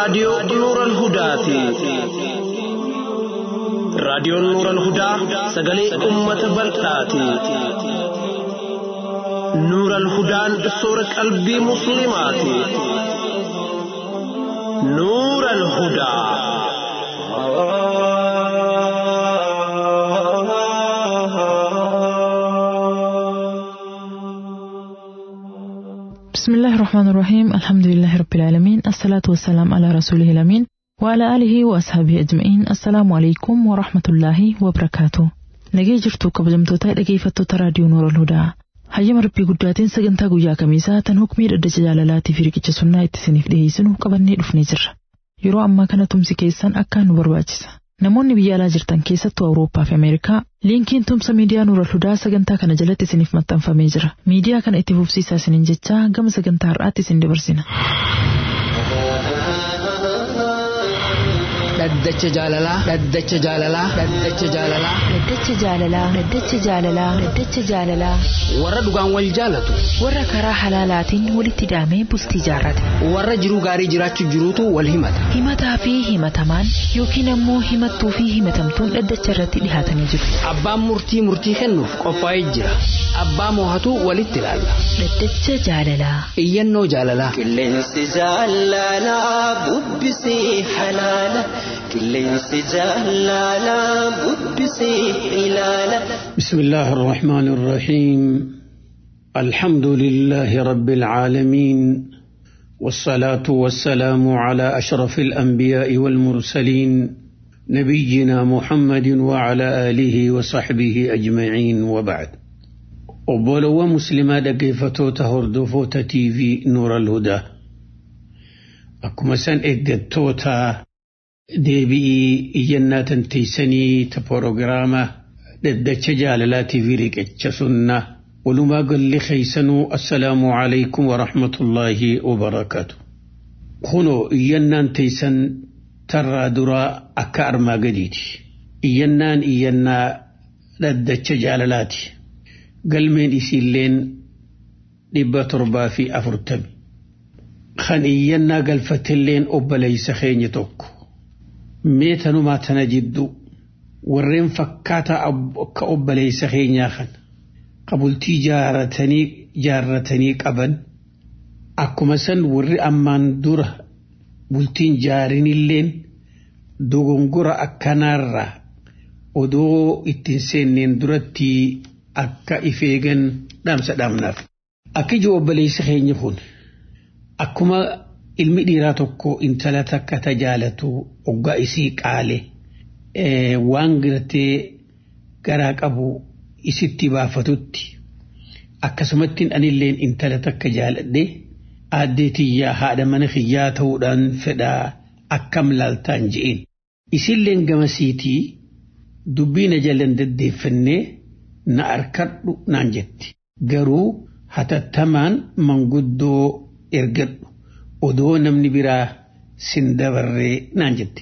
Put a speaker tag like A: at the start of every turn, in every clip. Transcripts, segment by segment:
A: raadiyoo Nuural Hudaati. Raadiyoon Nuural Hudaa sagalee uummata bal'aati. Nuural Hudaan soora qalbii Musliimaati. Nuural Hudaa.
B: بسم الله الرحمن الرحيم الحمد لله رب العالمين الصلاة والسلام على رسوله الأمين وعلى آله وأصحابه أجمعين السلام عليكم ورحمة الله وبركاته nagee jirtu kabajamtoota dhageeffattoota raadiyoo noora hudaa hayyama rabbii guddaatiin sagantaa guyyaa kamiisaa tan hukmii dhaddacha jaalalaatii fi riqicha sunnaa itti isiniif dhiyeessinu qabannee dhufnee jirra yeroo ammaa kana tumsi keessan akkaan nu barbaachisa namoonni biyya alaa jirtan keessattuu awurooppaa fi ameerikaa liinkiin tumsa miidiyaa nuura hudaa sagantaa kana jalatti isiniif maxxanfamee jira miidiyaa kana itti fufsiisaa isiniin jechaa gama sagantaa har'aatti isin dabarsina.
C: dhaddacha jaalalaa dhaddacha jaalalaa dhaddacha jaalalaa
D: Dhaddacha jaalalaa Dhaddacha jaalalaa Dhaddacha jaalalaa
C: warra dhugaan wal jaalatu
D: warra karaa halaalaatiin walitti hidhamee bultii jaarrate
C: warra jiruu gaarii jiraachuu jiruutu wal himata
D: himataa fi himatamaan yookiin ammoo himattuu fi himatamtuun dhaddacha irratti dhihaatanii jiru
C: abbaan murtii murtii kennuuf qophaa'ee jira abbaa moohatu walitti ilaalla
D: Dhaddacha jaalalaa
C: iyyannoo jaalalaa
E: Qilleensi jaalalaa bubbisee halaala. Qilleensi jaalalaa bubbisee ilaala.
F: بسم الله الرحمن الرحيم الحمد لله رب العالمين والصلاة والسلام على أشرف الأنبياء والمرسلين نبينا محمد وعلى آله وصحبه أجمعين وبعد وبولو مسلمة كيفتو تهردفوتا تي في نور الهدى أكما سن إقدتوتا deebi'ii iyyannaa tanteeysanii ta proogiraama dhaddacha jaalalaatii fi riqicha sunnaa walumaa galli keeysanuu assalaamu alaykum warahmatullaahi wabarakaatu kunoo iyyannaan teeysan tarraa duraa akka armaa gadiiti iyyannaan iyyannaa dhaddacha jaalalaati galmeen isiilleen dhibba torbaa fi afurtami kan iyyannaa galfatilleen obboleeysa keenya tokko mee tanumaa tana jiddu warreen fakkaataa akka obboleessa keenyaa kan qabultii jaaratanii jaarratanii qaban akkuma san warri ammaan dura bultiin jaarinilleen dogongora akkanaarra odoo ittiin seenneen duratti akka ifeegan dhaamsa dhaamnaaf. Akka ijoo obboleessi keenya kun akkuma ilmi dhiiraa tokko intala takka tajaalatu oggaa isii qaale waan gartee garaa qabu isitti baafatutti akkasumattiin anilleen intala takka jaaladhe aaddee tiyyaa haadha mana kiyyaa ta'uudhaan fedhaa akkam laaltaan je'een isilleen gamasiitii dubbii na jalan deddeeffannee na arkadhu naan jetti garuu hatattamaan manguddoo ergadhu odoo namni biraa sin dabarree naan jette.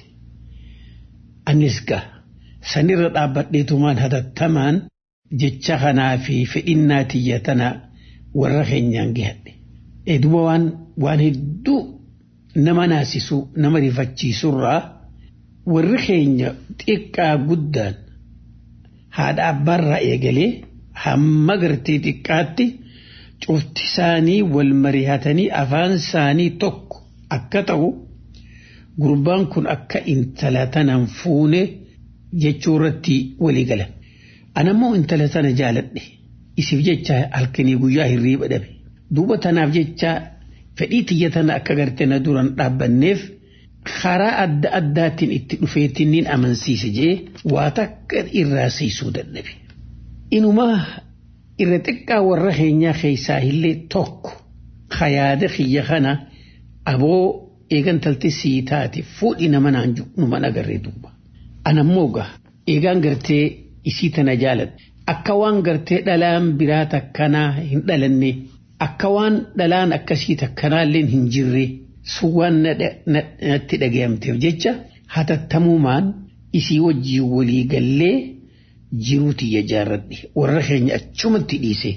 F: Anis gaa sanirra dhaabbadheetumaan hatattamaan jecha kanaa fi fedhinnaa tiyya tana warra keenyaan gahadhe. Duuba waan waan hedduu nama naasisuu nama rifachiisurraa warri keenya xiqqaa guddaan haadha abbaarraa eegalee hamma gartee xiqqaatti. cufti isaanii wal mari'atanii afaan isaanii tokko akka ta'u gurbaan kun akka intala tanan fuune jechuu irratti walii galan. Anammoo intala tana jaaladhe isiif jecha halkanii guyyaa hirriiba dhabe. Duuba tanaaf jecha fedhii tiyya tana akka gartee na duran dhaabbanneef karaa adda addaatiin itti dhufeetiin amansiise jee waa takka irraa siisuu dadhabe. Inumaa irra xiqqaa warra keenyaa keessaa illee tokko kayaada kiyya kana aboo eegan talte sii taate fuudhi nama naan numan agarree duuba. Anammoo gaa eegaan gartee isii tana jaaladha. Akka waan gartee dhalaan biraa takkanaa hin dhalanne akka waan dhalaan akkasii takkanaallee hin jirre sun waan natti dhagayamteef jecha hatattamumaan isii wajjii walii gallee jiruu tiyya jaarradhe warra keenya achumatti dhiise.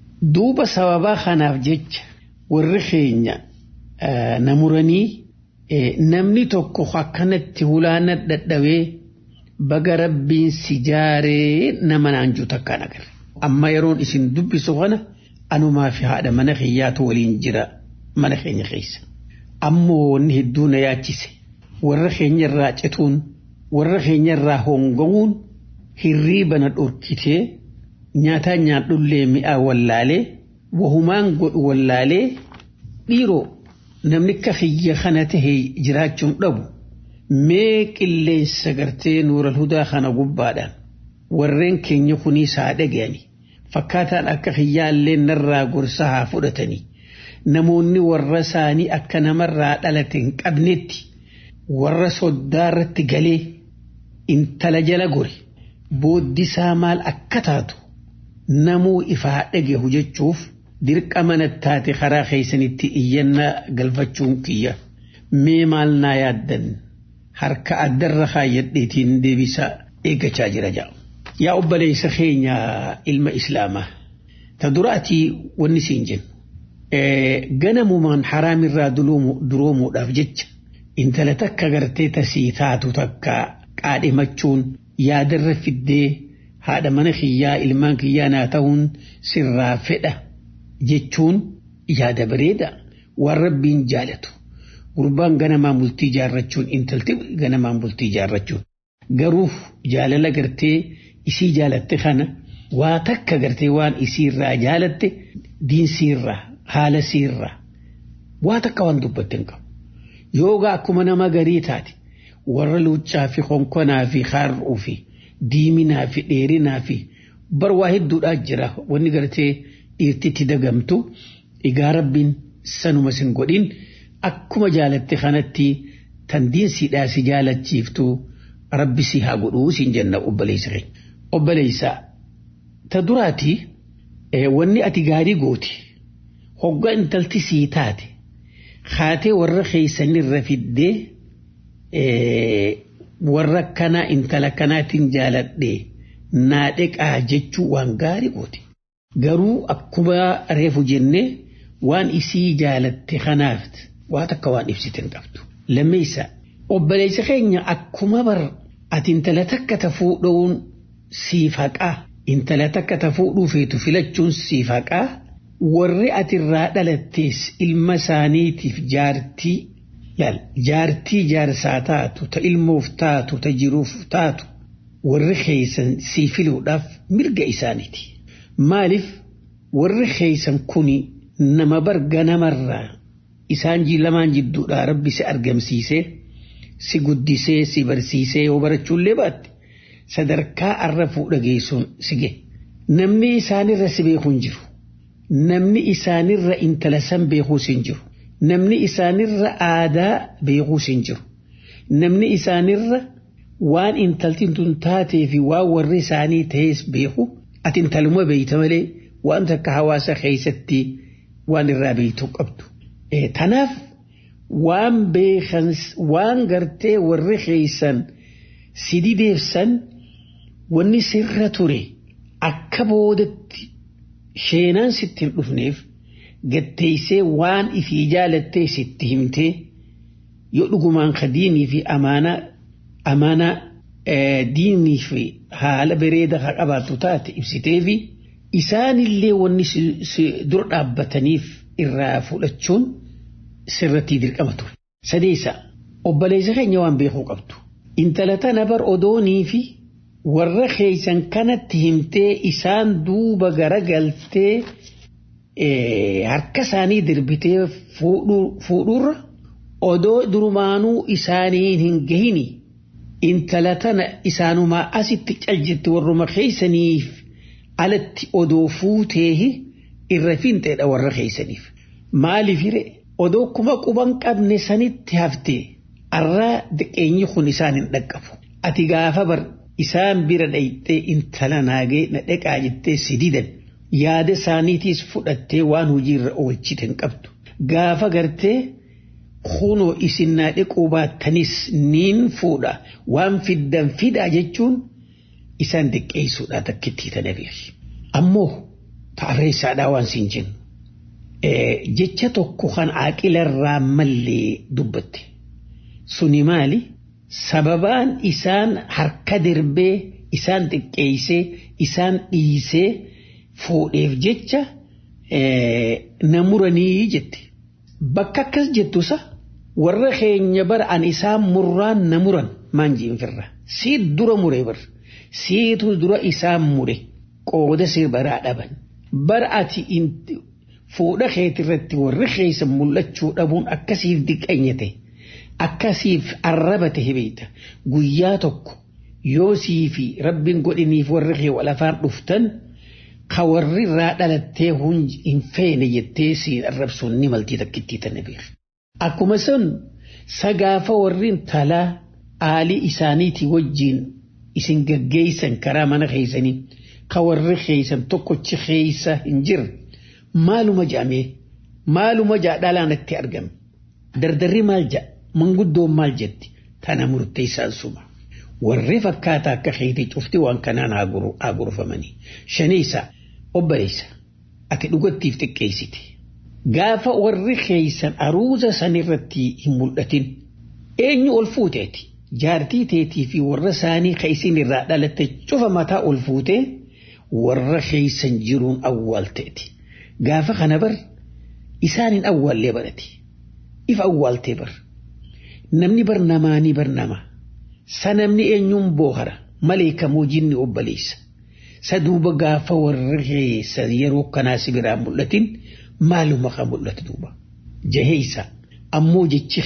F: Duuba sababaa kanaaf jecha warri keenya namuranii namni tokko akkanatti hulaana dadhabee baga rabbiin si jaaree nama naanjuu takkaan agarre. Amma yeroon isin dubbisu kana anumaa fi haadha mana kiyyaatu waliin jira mana keenya keessa. Ammoo wanni hedduu na yaachise warra keenya irraa cituun warra keenya irraa hongawuun hirriiba na dhorkitee nyaataa nyaadhullee mi'aa wallaalee wahumaan godhu wallaalee dhiiroo namni akka kiyya kana tahe jiraachuun dhabu mee qilleensa gartee nuural hudaa kana gubbaadhaan warreen keenya kuniis haa dhaga'ani fakkaataan akka kiyyaallee narraa gorsa haa fudhatanii namoonni warra isaanii akka namarraa dhalate hin qabnetti warra soddaa irratti galee intala jala gore booddisaa maal akka taatu namuu ifaa dhagahu jechuuf dirqama nattaate karaa keessanitti iyyannaa galfachuun kiyya mee maal naa yaaddan harka addarra kaayyadheetiin deebisa eeggachaa jira ja'a. Yaa obboleessa keenya ilma islaamaa ta duraatii wanni siin jennu ganamumaan haraamirraa duroomuudhaaf jecha intala takka gartee tasii taatu takka qaadhimachuun yaadarra fiddee haadha mana kiyyaa ilmaan kiyyaa naa ta'uun sirraa fedha jechuun yaada bareeda waan rabbiin jaalatu gurbaan ganamaan bultii jaarrachuun intalti ganamaan bultii jaarrachuun garuu jaalala gartee isii jaalatte kana waa takka gartee waan isiirraa jaalatte diinsiirraa haala siirraa waa takka waan dubbatte hin qabu yoogaa akkuma nama garii taate warra luuccaa fi konkonaa fi haar'uu fi diiminaa fi dheerinaa fi bar waa hedduudhaa jira wanni gartee dhiirtitti dagamtu egaa rabbiin sanuma sin godhin akkuma jaalatte kanatti tan diinsiidhaa si jaalachiiftu rabbi si haa godhuu siin jenna obboleessa keenya. Obboleessa ta duraati wanni ati gaarii gooti hoggaa intalti sii taate kaatee warra keessanirra fiddee warra kanaa intala kanaatiin jaaladhee naa dheqaa jechuu waan gaarii gooti. Garuu akkuma reefu jennee waan isii jaalatte kanaaf waa takka waan ibsite hin qabdu. Lammeessa obboleessa keenya akkuma bar ati intala takka tafuu dhowuun siif haqaa intala takka tafuudhuu feetu filachuun siif haqaa warri ati irraa dhalattees ilma isaaniitiif jaartii laal jaartii jaarsaa taatu ta ilmoof taatu ta jiruuf taatu warri keeysan sii filuudhaaf mirga isaaniiti. Maaliif warri keeysan kuni nama barga namarraa isaan lamaan jidduudhaa rabbi si argamsiisee si guddisee si barsiisee yoo barachuullee baatte sadarkaa arra fuudha geessuun si gahe. Namni isaanirra si beeku hin jiru. Namni isaanirra intala san beekuus hin jiru. Namni isaanirra aadaa beekuus hin jiru. Namni isaanirra waan intalti tun taatee fi waan warri isaanii ta'es beeku ati intaluma beeyta malee waan takka hawaasa keessatti waan irraa beeytu qabdu. Tanaaf waan beekan waan gartee warri keeysan si dideefsan wanni sirra ture akka boodatti sheenaan sitti hin dhufneef gatteeysee waan ifii jaalattee sitti himtee yoo dhugumaan ka diinii fi amaanaa amaanaa diinii fi haala bareeda ka qabaattu taate ibsitee fi isaanillee wanni dura dhaabbataniif irraa fudhachuun sirratti dirqama ture. Sadeessa obboleessa keenya waan beekuu qabdu. Intala tana bar odoonii fi warra keeysan kanatti himtee isaan duuba garagaltee harka isaanii dirbitee fuudhurra odoo durumaanuu isaaniin hin gahini intala tana isaanumaa asitti caljitti warruma keeysaniif alatti odoo fuuteehi irra finxeedha warra keeysaniif maaliif hire odoo kuma quban qabne sanitti haftee arraa diqeenyi kun isaan hin dhaqqabu ati gaafa bar isaan bira dhayxee intala naagee na dhaqaa jettee si didan yaada isaaniitiis fudhattee waan hojiirra oolchite hin qabdu gaafa gartee kunoo isin naa dhiquu baattanis niin fuudha waan fiddan fidaa jechuun isaan diqqeessuudha takkitti tanabeef ammoo ta'arreessaadhaa waan siin jennu jecha tokko kan aaqilarraa mallee dubbatte suni maali sababaan isaan harka darbee isaan xiqqeessee isaan dhiisee fuudheef jecha na muranii jette bakka akkas jettusa warra keenya bara an isaan murraan na muran maan jiin firra siit dura mure bar siitu dura isaan mure qooda sir baraa dhaban bar ati fuudha keetirratti warri keessa mul'achuu dhabuun akkasiif diqqanyate akkasiif arrabate hibeeta guyyaa tokko yoo sii fi rabbiin godhiniif warri kee walafaan dhuftan ka warri irraa dhalattee hin feene jettee siin arrabsuun ni maltii takkittii tana beeku. Akkuma sun sagaafa warri talaa aalii isaaniitii wajjiin isin gaggeessan karaa mana keessanii ka warri keessan tokkochi keessa hin jirre maaluma jedhamee maaluma jaadhalaan itti argame dardarri maal jedha manguddoon maal jetti tana murteessaan suma warri fakkaataa akka keetii cufti waan kanaan haa gorfamanii shaniisa obboleessa ati dhugattiif xiqqeessite gaafa warri keeysan aruuza sanirratti hin mul'atin eenyu ol fuuteeti jaartii teetii fi warra isaanii ka isin irraa dhalatte cufa mataa ol fuutee warra keeysan jiruun awwaalteeti. gaafa kana bar isaanin awwaallee barate if awwaaltee bar namni bar namaanii bar nama sa namni eenyuun boohara malee kamoo jinni obboleessa sa duuba gaafa warra keessa yeroo kanaa si biraa mul'atin maaluma kan mul'atu duuba jaheessa ammoo jechi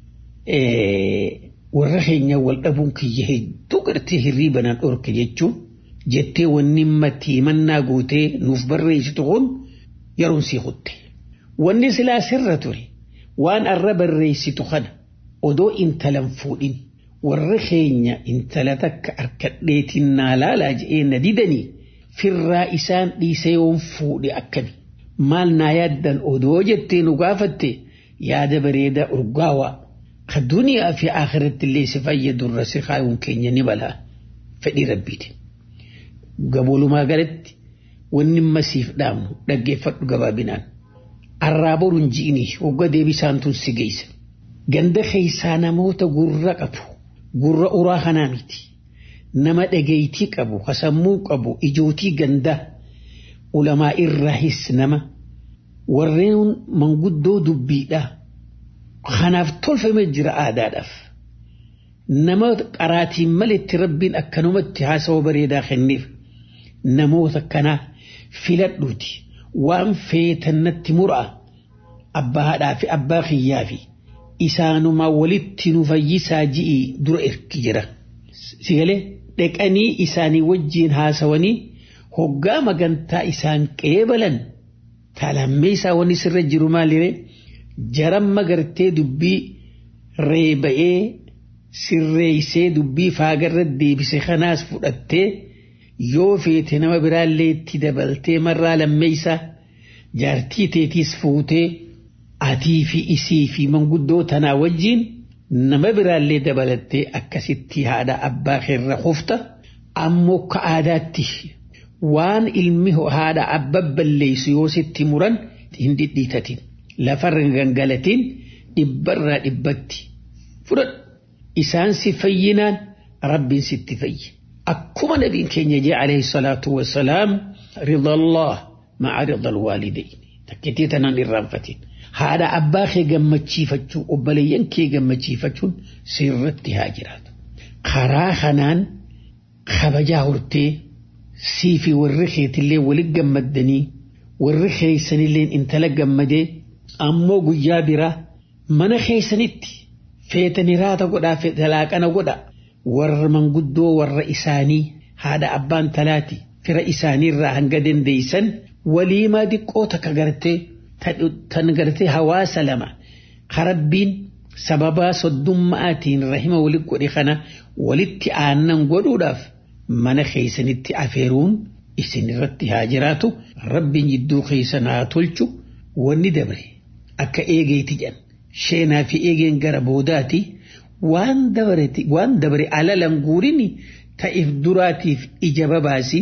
F: kee warra keenya wal dhabuun kiyya hedduu gartee hirriibanaan dhorke jechuun jettee wanni matti mannaa gootee nuuf barreessitu kun yeroon sii kutte. Wanni silaa sirra ture waan arra barreessitu kana odoo intalan fuudhin warri keenya intala takka harkadheetiin naa laalaa je'ee na didanii firraa isaan dhiisee yoon fuudhe akkami. Maal naa yaaddan odoo jettee nu gaafatte yaada bareedaa urgaawaa ka duniyaa fi akhiratti illee si fayyadurra si kaayuun keenya ni balaa fedhii rabbiiti. Gaboolumaa galatti wanni masiif dhaamnu dhaggeeffadhu gabaabinaan. Arraa boruun ji'ini hogga deebisaan tun si geessa. Ganda keessaa namoota gurra qabu gurra uraa kanaa miti. Nama dhageeytii qabu hasammuu qabu ijootii gandaa ulamaa irraahis nama warreen manguddoo dubbiidhaa. Kanaaf tolfamee jira aadaadhaaf. Nama qaraatiin maletti rabbiin akkanumatti haasawa bareedaa kenneef namoota kanaa filadhuuti waan feetannatti muraa abbaa haadhaa fi abbaa kiyyaa fi isaanumaa walitti nu fayyisaa ji'i dura erki jira. Sigalee dhaqanii isaanii wajjiin haasawanii hoggaa magantaa isaan qeebalan talammee isaa wanni sirra jiru maaliree jaramma gartee dubbii reeba'ee sirreeysee dubbii faagarra deebise kanaas fudhattee yoo feete nama biraallee itti dabaltee marraa lammeeysaa jaartii teetiis fuutee atii fi isii fi manguddoo tanaa wajjiin nama biraallee dabalattee akkasitti haadha abbaa keerra hufta ammoo ka aadaatti waan ilmi haadha abba balleessu yoo sitti muran hin dhidhiitatin lafarra gangalatiin dhibbarraa dhibbatti fudhadhu isaan si fayyinaan rabbiin sitti fayyi. akkuma nabiin keenya jee alayhi salaatu wassalaam ridallah ma'a ridal waalidayn takkittii tanaan irraanfatin haadha abbaa kee gammachiifachuu obboleeyyan kee gammachiifachuun sirratti haa jiraatu karaa kanaan kabajaa hortee sii fi warri keetillee walit gammaddanii warri keeysanillee intala gammadee ammoo guyyaa biraa mana keeysanitti feetanii raata godhaa talaaqana godhaa warra manguddoo warra isaanii haadha abbaan talaati fira isaaniirraa hanga dandeeysan waliimaa diqqoo takka gartee tan gartee hawaasa lama karabbiin sababaa soddummaatiin rahima walit godhe kana walitti aannan godhuudhaaf mana keeysanitti afeeruun isin irratti haa jiraatu rabbiin jidduu keeysan haa tolchu wanni dabre akka eegeeti jedhan sheenaa fi eegeen gara boodaati. waan dabareti waan dabare alalan guurini ta'if duraatiif ija babaasi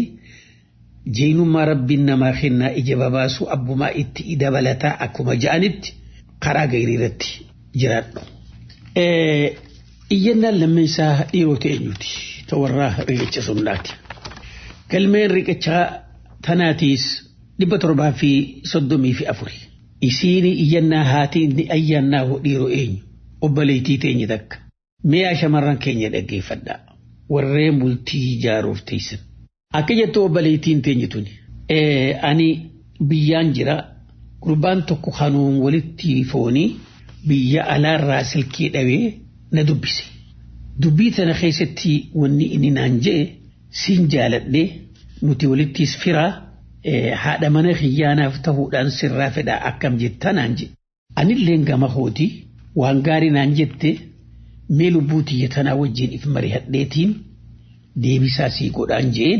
F: jeenummaa rabbiin namaa kennaa ija babaasu abbumaa itti dabalataa akkuma ja'anitti karaa gaarii irratti jiraadhu. Iyyannaan lammeessaa dhiirota eenyuti? Ta warraa riqicha sunnaati. Galmeen riqichaa tanaatiis dhibba torbaa fi soddomii fi afuri. Isiin iyyannaa haati inni ayyaannaa dhiiroo eenyu? Obboleettii teenye takka. Mi'a shamarran keenya dhaggeeffadhaa. Warreen bultii ijaaruuf teessan. Akka jettu obboleettiin teenye tuni. Ani biyyaan jira. Gurbaan tokko kanuun walitti foonii biyya alaarraa silkii dhabee na dubbise. Dubbii tana keessatti wanni inni naan je'e siin jaaladhee nuti walittis firaa haadha mana xiyyaanaaf ta'uudhaan sirraa fedhaa akkam jettaa naan jedhe. Anilleen gama kooti waan gaarii naan jette mee lubbuu tiyya tanaa wajjin if mari'adheetiin deebisaa sii godhaan je'een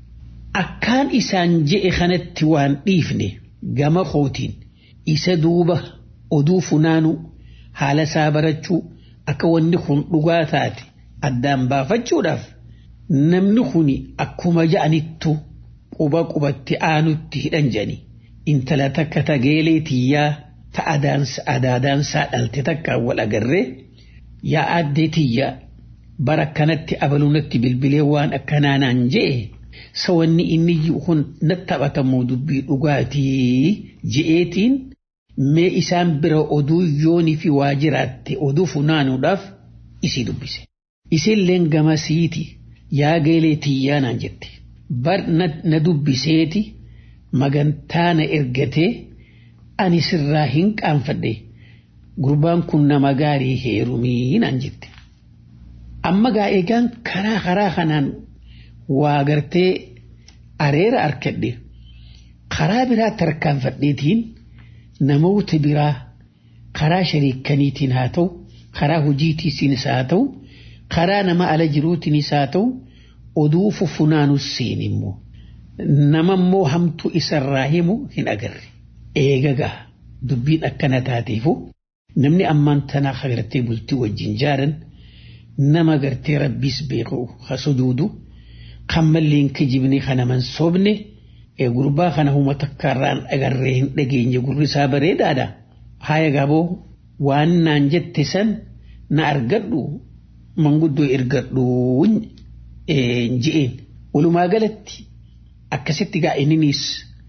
F: akkaan isaan je'e kanatti waan dhiifne gama kootiin isa duuba oduu funaanuu haala isaa barachuu akka wanni kun dhugaa taate addaan baafachuudhaaf namni kun akkuma ja'anittu quba qubatti aanutti hidhan jedhani intala takka tageelee tiyyaa ta adaadaansaa dhalte takkaan wal agarree yaa addee tiyya bara kanatti abalunatti bilbilee waan akkanaa naan je'e sawanni inni kun natti taphatamuu dubbii dhugaatii je'eetiin mee isaan bira oduu yoonii fi waajiraatte oduu funaanuudhaaf isii dubbise. Isilleen gamasiiti yaa geelee tiyyaa naan jette. Bar na dubbiseeti magantaa na ergatee ani sirraa hin qaanfadhe gurbaan kun nama gaarii heerumii naan jette. Amma gaa eegaan karaa karaa kanaan waa gartee areera arkadhe karaa biraa tarkaanfadheetiin namoota biraa karaa shariikaniitiin haa ta'u karaa hojiitiisiinis haa ta'u karaa nama ala jiruutiinis haa ta'u oduu fufunaanus seen immoo nama immoo hamtuu isarraa himu hin agarre eegagaa dubbiin akkana taateefu namni ammaan tanaa agartee bultii wajjin jaaran nama gartee rabbiis beeku ha sujuudu kan malleen kijibne kana man sobne gurbaa kana huma takkaarraan agarree hin dhageenye gurri isaa bareedaadha. Haaya gaaboo waan naan jette san na argadhu manguddoo ergadhu je'een. Walumaa galatti akkasitti gaa inninis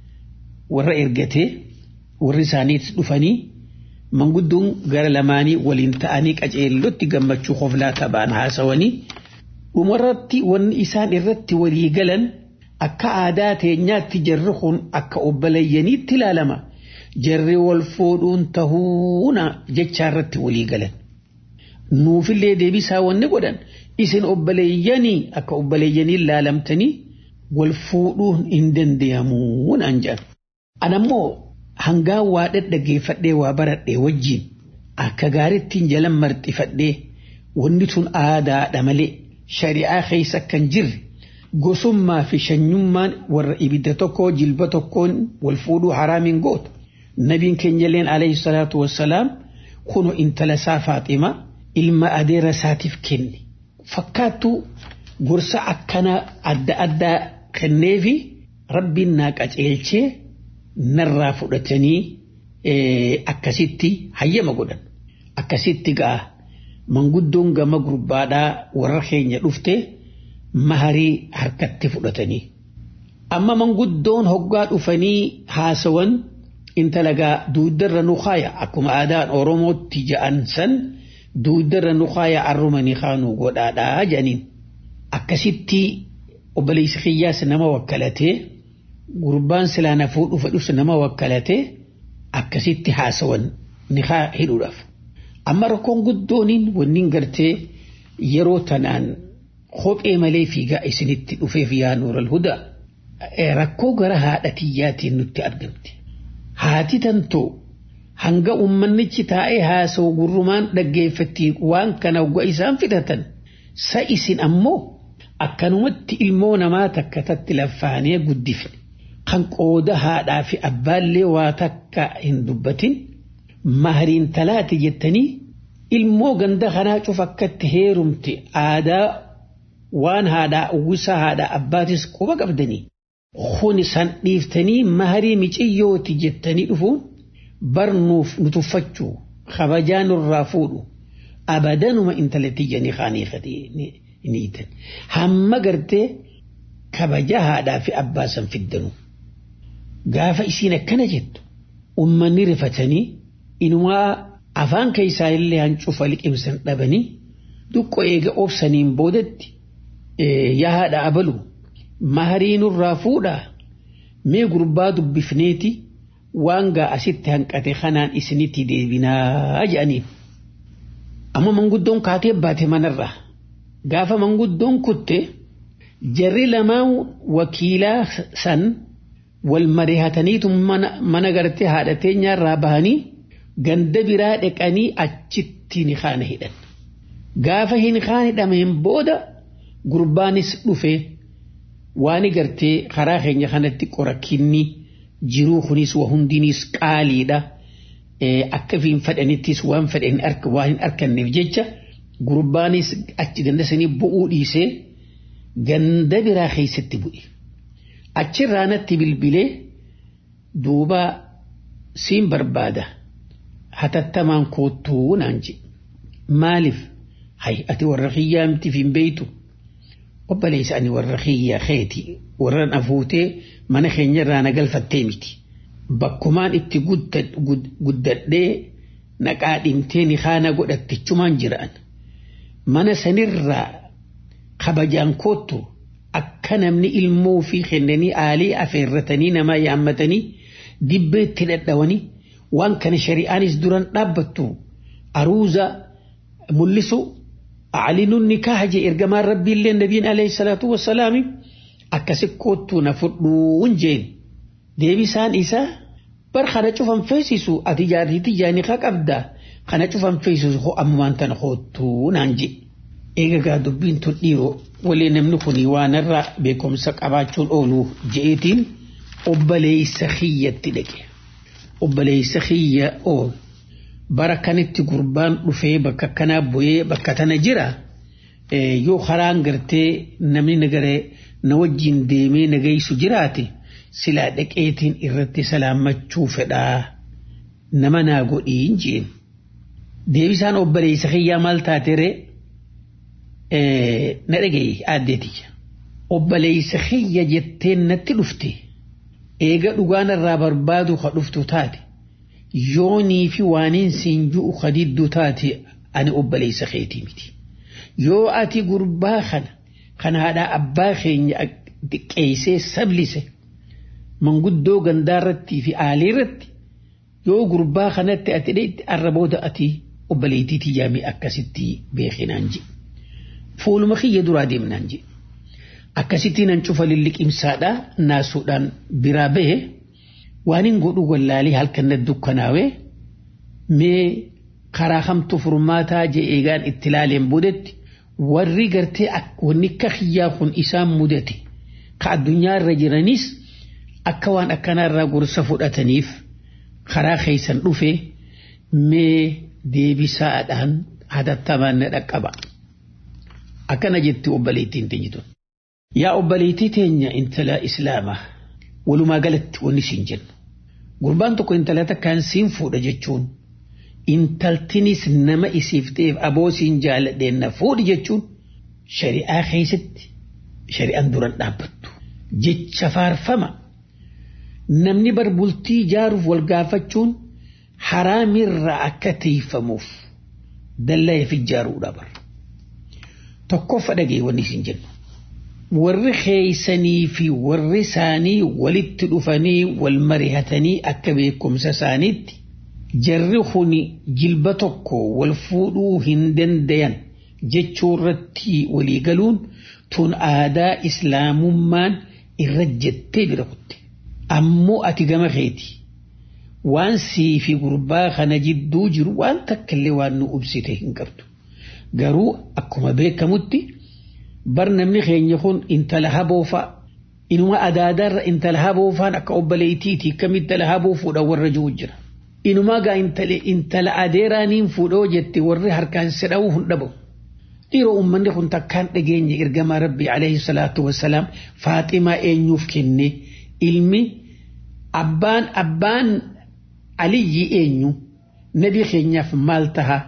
F: warra ergatee warri isaaniis dhufanii manguddoon gara lamaanii waliin ta'anii qaceellotti gammachuu hoflaa taphaan haasawanii dhumarratti wanni isaan irratti walii galan. akka aadaa teenyaatti jarri kun akka obboleeyyaniitti ilaalama jarri wal fuudhuun tahuuna jecha irratti walii galan. Nuufillee deebisaa wanni godhan isin obboleeyyanii akka obboleeyyanii ilaalamtanii wal fuudhuun hin danda'amuu naan jedhan. Anammoo hangaan waa dhaggeeffadhee waa baradhee wajjin akka gaarittiin jalan marxifadhee wanni tun aadaadha malee shari'aa keessa kan jirre. gosummaa fi shanyummaan warra ibidda tokkoo jilba tokkoon wal fuudhuu haraamiin gootu. Nabiin keenyalleen alayhi salaatu wassalaam kunu intala isaa Faaxima ilma adeera isaatiif kenne. Fakkaattuu gorsa akkana adda addaa kenneefi rabbiin naa qaceelchee narraa fudhatanii akkasitti hayyama godhan. Akkasitti ga'a manguddoon gama gurbaadhaa warra keenya dhuftee. maharii harkatti fudhatanii. Amma manguddoon hoggaa dhufanii haasawan intalagaa duudarra nu kaaya akkuma aadaan Oromootti ja'an san duudarra nu kaaya arrumanii kaanuu godhaadhaa jedhaniin. Akkasitti obboleessi kiyyaas nama wakkalatee gurbaan silaa na fuudhu fedhus nama wakkalatee akkasitti haasawan ni hidhuudhaaf. Amma rakkoon guddooniin wanniin gartee yeroo tanaan kophee malee fiigaa isinitti dhufeef yaa nuural hudaa rakkoo gara haadha tiyyaatiin nutti argamte. Haati tantoo hanga uummannichi taa'ee haasa'u gurrumaan dhaggeeffattii waan kana waggaa isaan fidatan sa isin ammoo akkanumatti ilmoo namaa takka tatti laffaanee guddifne kan qooda haadhaa fi abbaallee waa takka hin dubbatin mahariin talaati jettanii ilmoo ganda kanaa cuf akkatti heerumte aadaa waan haadhaa uwwisa haadhaa abbaatis quba qabdanii kun san dhiiftanii maharii miciyyooti jettanii dhufuun barnuuf nu tuffachuu kabajaa nurraa fuudhu abadanuma intalatti janii kaanii ni hiitan hamma gartee kabaja haadhaa fi abbaa san fiddanu gaafa isiin akkana jettu ummanni rifatanii inumaa afaan keessaa illee hancufa liqimsan dhabanii duqqo eega obsaniin boodatti yaa haadha abalu maharii nurraa fuudhaa mee gurbaa dubbifneeti waan gaa asitti hanqate kanaan isinitti deebinaa jedhaniin. Amma manguddoon kaatee baate manarraa gaafa manguddoon kutte jarri lamaan wakiilaa san wal marihataniitu mana gartee haadha teenyaarraa bahanii ganda biraa dhaqanii achitti ni kaana hidhan. Gaafa hin kaan hidhameen booda gurbaanis dhufe waan gartee karaa keenya kanatti qorakinni jiruu kunis waa hundinis qaaliidha. Akka hin fedhanittis waan fedhan waan hin arganneef jecha gurbaanis achi ganda sanii bu'uu dhiisee ganda biraa keessatti bu'e. Achirraa natti bilbilee duuba siin barbaada hatattamaan koottuu naan jedhe. Maaliif? Hay ati warra kiyyaa miti hin beeytu. Obboleessa ani warra kiyyaa keeti warra na fuutee mana keenyarraa na galfattee miti. Bakkumaan itti guddadhee naqaa dhimtee ni haana godhattichumaan jiraan. Mana sanirraa kabajaan koottu akka namni ilmoo fi kennanii aalii afeerratanii namaa yaammatanii dibbeetti dhadhawanii waan kana shari'aanis duran dhaabbattu aruuza mul'isu aclinuun nikaaha jee ergamaan rabbiillee nabiin alayhi salaatu wassalaami akkasi koottuu na fudhuun jeen deebisaan isaa bar kana cufan feesisu ati jaartiitti jaanii kaa qabda kana cufan feesisu ho ammaan tana koottuu naan je eega gaa dubbiin tun dhiiroo walee namni kun waanarraa beekumsa qabaachuun oolu je'eetiin obboleeysa kiyyatti dhaqe obboleeysa kiyya oolu bara kanitti gurbaan dhufee bakka kanaa bu'ee bakka tana jira yoo karaan gartee namni nagaree na wajjin deemee nagaysu jiraate silaa dhaqeetiin irratti salaammachuu fedhaa nama naa godhiin jeen deebisaan obboleessa kiyyaa maal taatere na dhagaye aaddeetiyya obboleessa kiyya jetteen natti dhufte eega dhugaanarraa barbaadu ka dhuftu taate yoonii fi waaniin siin ju'u kadidduu taate ani obboleessa keetii miti yoo ati gurbaa kana kan haadhaa abbaa keenya xiqqeessee sablise manguddoo gandaarrattii fi aaliirratti yoo gurbaa kanatti ati dheetti arrabooda ati obboleettiitii jaamee akkasitti beekinaan je fuuluma kiyya duraa deemnaan je akkasitti nan cufa lilliqimsaadhaa naasuudhaan biraa bahe waan hin godhu wallaalii halkan na dukkanaawee mee karaa kamtu furmaataa je eegaan itti laaleen boodetti warri gartee wanni akka kiyyaa kun isaan mudate ka addunyaa irra jiranis akka waan akkanaarraa gorsa fudhataniif karaa keeysan dhufe mee deebisaadhaan hatattamaan na dhaqqaba. Akkana jetti obboleettiin teenyitun. Yaa obboleettii teenya intala islaamaa walumaa galatti wanni siin jennu. Gurbaan tokko intala takkaan siin fuudha jechuun intaltinis nama isiif ta'eef aboo siin jaaladheen na fuudhi jechuun shari'aa keessatti shari'aan duran dhaabbattu. Jecha faarfama namni barbultii ijaaruuf wal gaafachuun haraamirraa akka tiifamuuf dallaa'eef ijaaruudha bara. Tokkoffa dhagee wanni isin jennu. Warri keeysanii fi warri isaanii walitti dhufanii wal marihatanii akka beekumsa isaaniitti jarri kun jilba tokko wal fuudhuu hin dandayan jechuu irratti walii galuun tun aadaa islaamummaan irra jettee bira kutte. Ammoo ati gama keeti. Waan sii fi gurbaa kana jidduu jiru waan takkallee waan nu ibsite hin qabdu. Garuu akkuma beekamutti bar namni keenya kun intala haboofa inuma adaadarra intala haboofaan akka obboleettiiti kam intala haboo fuudha warra jiru jira. Inuma gaa intala adeeraaniin fuudhoo jette warri harkaan sedha'uu hin dhabu. Dhiiroo uummanni kun takkaan dhageenye ergamaa rabbii alayhi salaatu wassalaam faaximaa eenyuuf kenne ilmi abbaan abbaan aliyyi eenyu nabi keenyaaf maal taha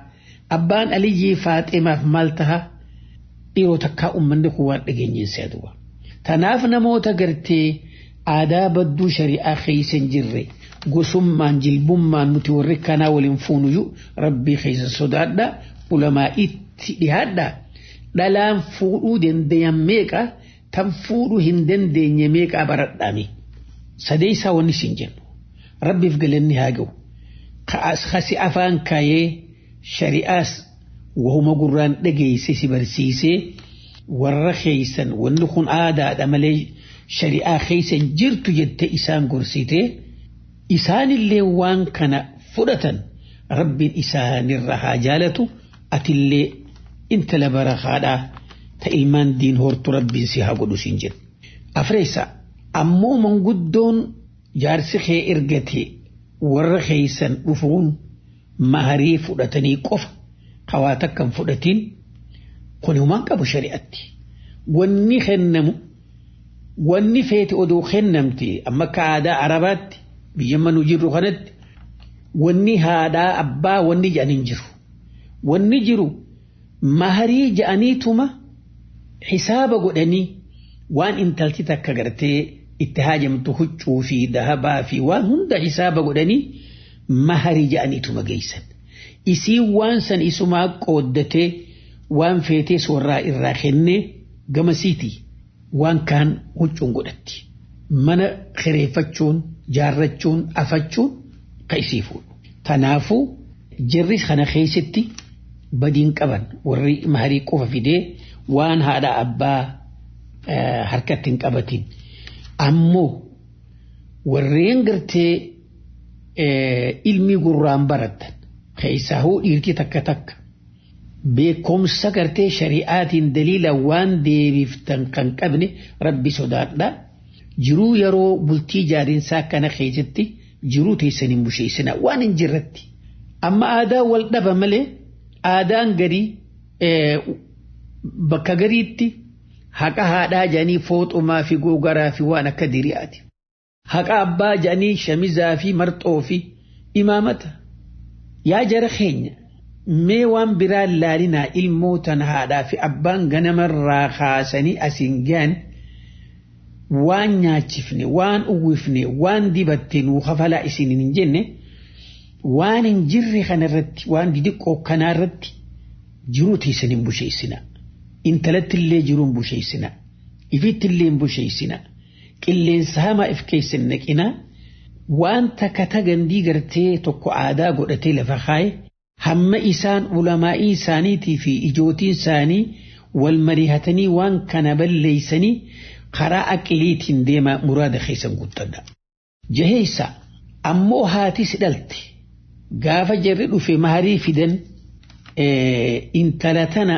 F: abbaan aliyyii faaximaaf maal taha dhiiroo takkaa ummanni kun waan dhageenyeen seetuba. Tanaaf namoota gartee aadaa badduu shari'aa keessa hin jirre gosummaan jilbummaan nuti warri kanaa waliin fuunuyyuu rabbii keessa sodaadha ulamaa itti dhiyaadha dhalaan fuudhuu dandayan meeqa tan fuudhuu hin dandeenye meeqa baradhaami sadee isaa wanni siin jennu rabbiif galanni haa ga'u kasi afaan kaayee shari'aas wahuma gurraan dhageesse si barsiisee warra keeysan wanni kun aadaadha malee shari'aa keeysan jirtu jette isaan gorsitee isaanillee waan kana fudhatan rabbiin isaanirra haa jaalatu atillee intala barakaadhaa ta ilmaan diin hortu rabbiin si haa godhu siin jedhu. Afreessa ammoo manguddoon jaarsi kee ergate warra keeysan dhufuun maharii fudhatanii qofa hawaa takkan fudhatiin kun humaan qabu shari'atti. Wanni kennamu wanni feete oduu kennamte amma akka aadaa arabaatti biyya manuu jirru kanatti wanni haadhaa abbaa wanni jedhan hin jiru. Wanni jiru maharii jedhaniituma hisaaba godhanii waan intalti takka gartee itti haajamtu huccuu fi dahabaa fi waan hunda hisaaba godhanii maharii jedhaniituma geessan. Isii waan san isumaa qooddatee waan feetee soorraa irraa kennee gamasiiti waan kaan huccuun godhatti. Mana kireeffachuun, jaarrachuun, afachuun ka isii fuudhu. Tanaafuu jirri kana keessatti badiin qaban warri maharii qofa fidee waan haadha abbaa harkatti hin qabatin. Ammoo warreen gartee ilmi gurraan baratan keessaa hoo dhiirti takka takka beekumsa gartee shari'aatiin daliila waan deebiftan kan qabne rabbi sodaadha. Jiruu yeroo bultii jaarinsaa kana keessatti jiruu teessan hin busheessina waan hin jirratti. Amma aadaa wal dhaba malee aadaan garii bakka gariitti haqa haadhaa jedhanii fooxumaa fi googaraa fi waan akka diriyaati. Haqa abbaa jedhanii shamizaa fi marxoo fi imaamata. Yaa jara keenya mee waan biraa laalinaa ilmootan haadhaa fi abbaan ganamarraa kaasanii asiin gahan waan nyaachifne waan uwwifne waan dibatte nuu kafalaa isin hin jenne waan hin jirre kanarratti waan didiqqoo kanaarratti jiruu teessan hin busheessina. Intalattillee jiruun busheessina. Ifittillee hin busheessina. Qilleensa hamaa if keessan naqina. Waan takka tagandii gartee tokko aadaa godhatee lafa kaaye hamma isaan ulamaa'ii isaaniitii fi ijootiin isaanii wal marihatanii waan kana balleeysanii karaa aqiliitiin deemaa muraada keessan guuttadha. Jaheessa ammoo haati si dhalte gaafa jarri dhufe maharii fidan intala tana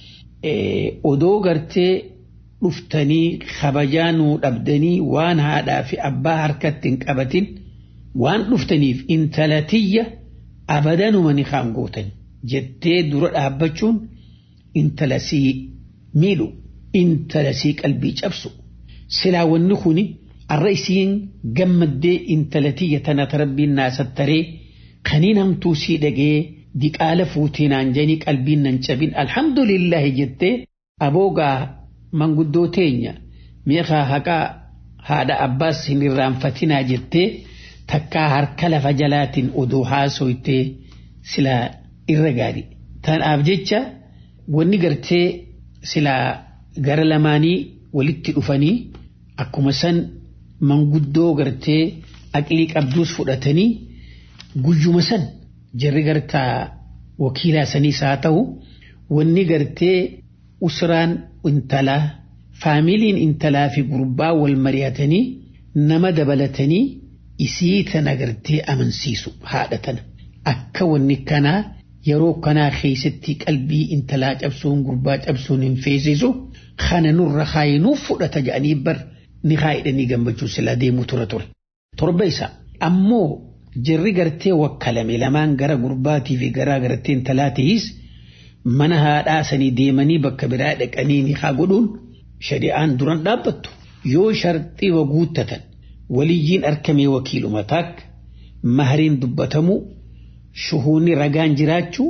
F: odoo gartee dhuftanii kabajaa nuu dhabdanii waan haadhaa fi abbaa harkatti hin qabatin waan dhuftaniif intala tiyya abadanuma ni kaan gootan jettee dura dhaabbachuun intala sii miidhu intala sii qalbii cabsu silaa wanni kuni arra isiin gammaddee intala tiyya tana tarabbiin naasattaree kaniin hamtuu sii dhagee diqaala fuutinaan janii qalbiin nan cabin alhamdulillahi jettee aboogaa manguddoo teenya meeqaa haqaa haadha abbaas hin irraanfatinaa jettee takkaa harka lafa jalaatiin odoo haasoytee silaa irra gaarii. Tanaaf jecha wanni gartee silaa gara lamaanii walitti dhufanii akkuma san manguddoo gartee aqlii qabduus fudhatanii guyyuma san jarri gartaa wakiilaa saniis haa ta'u wanni gartee usraan intalaa faamiliin intalaa fi gurbaa wal mari'atanii nama dabalatanii isii tana gartee amansiisu haadha tana akka wanni kanaa yeroo kanaa keessatti qalbii intalaa cabsuun gurbaa cabsuun hin feesisu kana nurra kaayinuuf fudhata jedhanii bar ni kaayidhanii gammachuu silaa deemuu tura ture. Torba isaa ammoo jirri gartee wakkalame lamaan gara gurbaatii fi garaa gartee intalaatiis mana haadhaa sanii deemanii bakka biraa dhaqanii ni haa godhuun shari'aan duran dhaabbattu yoo sharxii guuttatan waliyyiin arkamee wakiiluma taak mahariin dubbatamu shuhuunni ragaan jiraachuu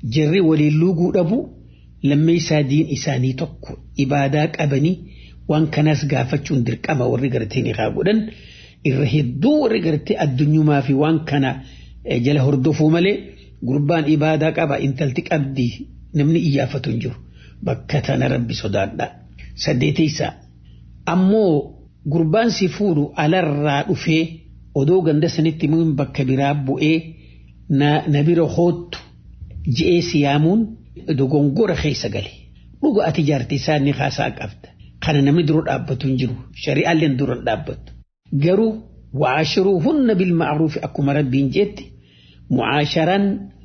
F: jarri waliin luuguu dhabu lammeessaa diin isaanii tokko ibaadaa qabanii waan kanas gaafachuun dirqama warri gartee ni godhan irra hedduu warri gartee addunyumaa fi waan kana jala hordofuu malee gurbaan ibaadaa qaba intalti qabdi namni iyyaafatu hin jiru bakka tana rabbi sodaadha. Saddeetaysa ammoo gurbaan si fuudhu alarraa dhufee odoo ganda sanitti mun bakka biraa bu'ee na bira hoottu ji'ee siyaamuun dogongora keessa gale. Dhuga ati jaartii isaanii haasaa qabda. Kana namni dura dhaabbatu hin jiru. Shari'aalleen dura dhaabbatu. Garuu waashiruu hunna bil ma'ruufi akkuma rabbiin jetti mucaasharaan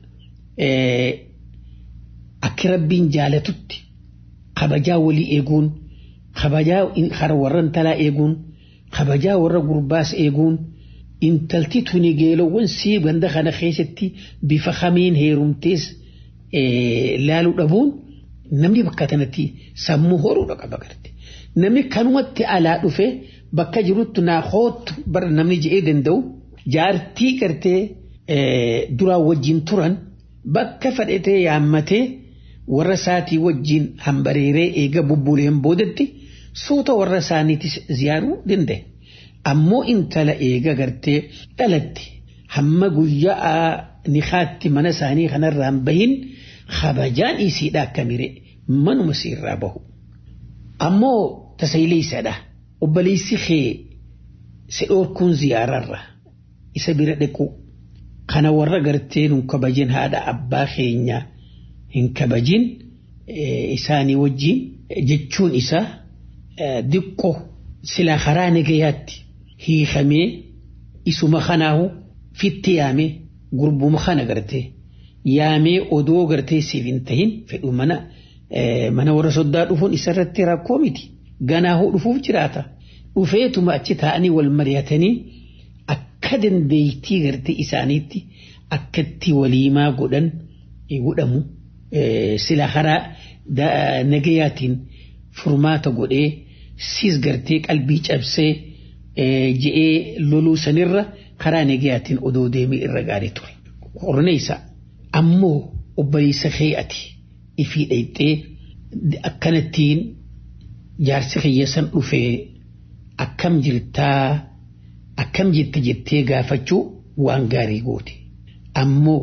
F: akka rabbiin jaalatutti kabajaa walii eeguun kabajaa hara warra intalaa eeguun kabajaa warra gurbaas eeguun intalti tuni geelowwan sii ganda kana keessatti bifa kamiin heerumtees laaluu dhabuun namni bakka kanatti sammuu horuudha qaba garte. Namni kanumatti alaa dhufe bakka jirutti naa hootu bara namni je'ee danda'u jaartii gartee duraan wajjin turan bakka fadhetee yaammatee warra isaatii wajjin hambareeree eega bubbuleen boodatti suuta warra isaaniitis ziyaaruu danda'e. Ammoo intala eega gartee dhalatti hamma guyyaa nikaatti mana isaanii kanarraan bahin kabajaan isiidha akka mire manuma siirraa bahu. Ammoo tasayleessadha. Obboleessi kee si dhoorkuun ziyaararra isa bira dhaqu kana warra gartee nun kabajin haadha abbaa keenya hin kabajin isaanii wajjin jechuun isaa diqqo sila karaa nagayaatti hiikamee isuma kanaahu fitti yaamee gurbuma kana gartee yaamee odoo gartee siif hin tahin fedhu mana mana warra soddaa dhufuun isarratti rakkoo miti ganaahuu dhufuuf jiraata dhufeetuma achi taa'anii wal mari'atanii akka dandeeytii gartee isaaniitti akkatti waliimaa godhan godhamu sila karaa nagayaatiin furmaata godhee siis gartee qalbii cabsee je'ee loluu sanirra karaa nagayaatiin odoo deemee irra gaarii ture. Qorneessa ammoo obboleessa kee'ati ifii dhayxee akkanattiin jaarsi kiyyasan dhufee akkam jirtaa akkam jette jettee gaafachuu waan gaarii goote. Ammoo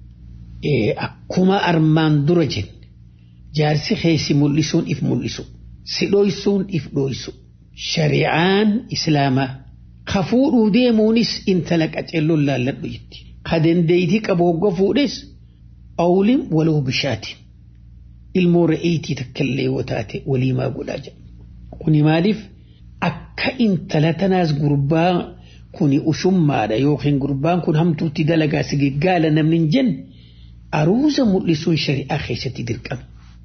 F: akkuma armaan dura jenne jaarsi keessi mul'isuun if mul'isu si dhoysuun if dhoysu shari'aan islaamaa ka fuudhuu deemuunis intala qaceelloon laalladhu jetti ka dandeeytii qabu hogga fuudhes awlim waloo bishaatiin ilmoo re'eetii takkallee yoo taate waliimaa godhaa jedha kuni maaliif akka intala tanaas gurbaa kuni ushummaadha yookiin gurbaan kun hamtuutti dalagaa sigiggaala namni hin jenne aruuza mul'isuun shari'aa keessatti dirqama.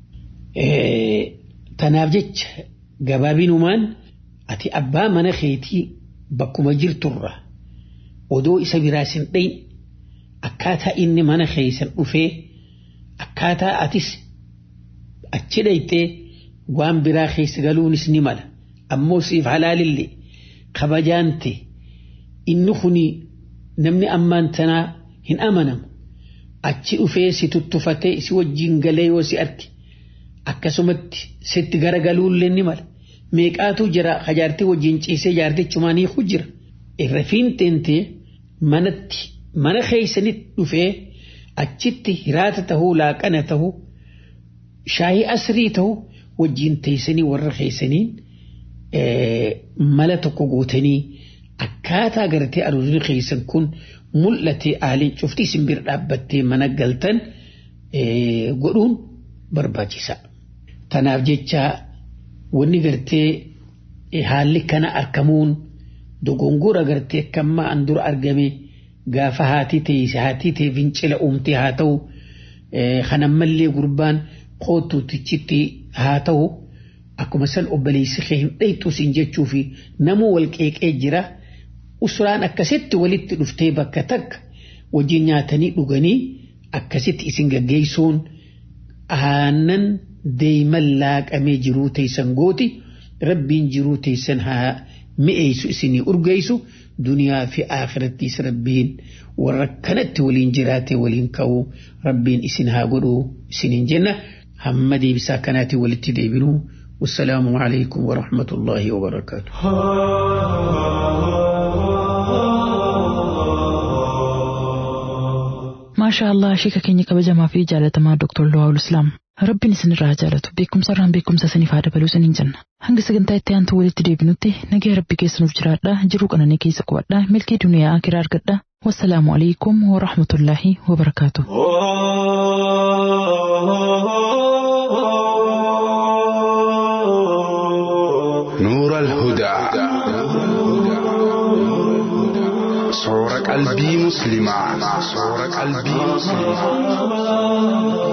F: Tanaaf jecha gabaabinumaan ati abbaa mana keetii bakkuma jirturra odoo isa biraas hin dhayin akkaataa inni mana keessan dhufee akkaataa atis achi dhayxee waan biraa keessa galuunis ni mala ammoo siif halaalillee kabajaante inni kuni namni ammaan tanaa hin amanamu achi dhufee si tuttufatee si wajjin galee yoo si arge akkasumatti sitti garagaluullee ni mala meeqaatu jira hajaartii wajjin ciisee jaartichumaan hiiku jira irra fiinteentee manatti mana keeysanitti dhufee achitti hiraata tahuu laaqana tahuu shaayii asrii tahuu wajjin teessanii warra keeysaniin mala tokko guutanii akkaataa gartee aruusni keeysan kun mul'ate aaliin cuftii isin bira dhaabbattee mana galtan godhuun barbaachisa. Tanaaf jecha wanni gartee haalli kana argamuun dogongora gartee akkammaa an dura argame gaafa haatii ta'e haatii ta'e fincila uumtee haa ta'u kan ammallee gurbaan kootuutichitti haa ta'u akkuma san obboleessi kee hin dhaytu siin jechuu fi namuu wal qeeqee jira usuraan akkasitti walitti dhuftee bakka takka wajjin nyaatanii dhuganii akkasitti isin gaggeessuun aannan deeman laaqamee jiruu teessan gooti rabbiin jiruu teessan haa mi'eessu isinii urgeessu duniyaa fi akhirattiis rabbiin warra kanatti waliin jiraate waliin ka'uu rabbiin isin haa godhuu isiniin jenna hamma deebisaa kanaatiin walitti deebinuu والسلام عليكم ورحمة الله وبركاته
B: maashaa allah sheeka keenya kabajamaa fi jaalatamaa Dr. Luwaawul Islaam rabbiin isinirraa jaalatu beekumsa irraan beekumsa isiniif haa dabaluu isiniin jenna hanga sagantaa itti aantu walitti deebinutti nagaa rabbi keessanuuf jiraadha jiruu qananii keessa qubadha milkii duniyaa akiraa argadha wassalaamu alaikum warahmatullaahi wabarakaatu.
G: نور الهدى صور قلبي مسلما صور قلبي مسلما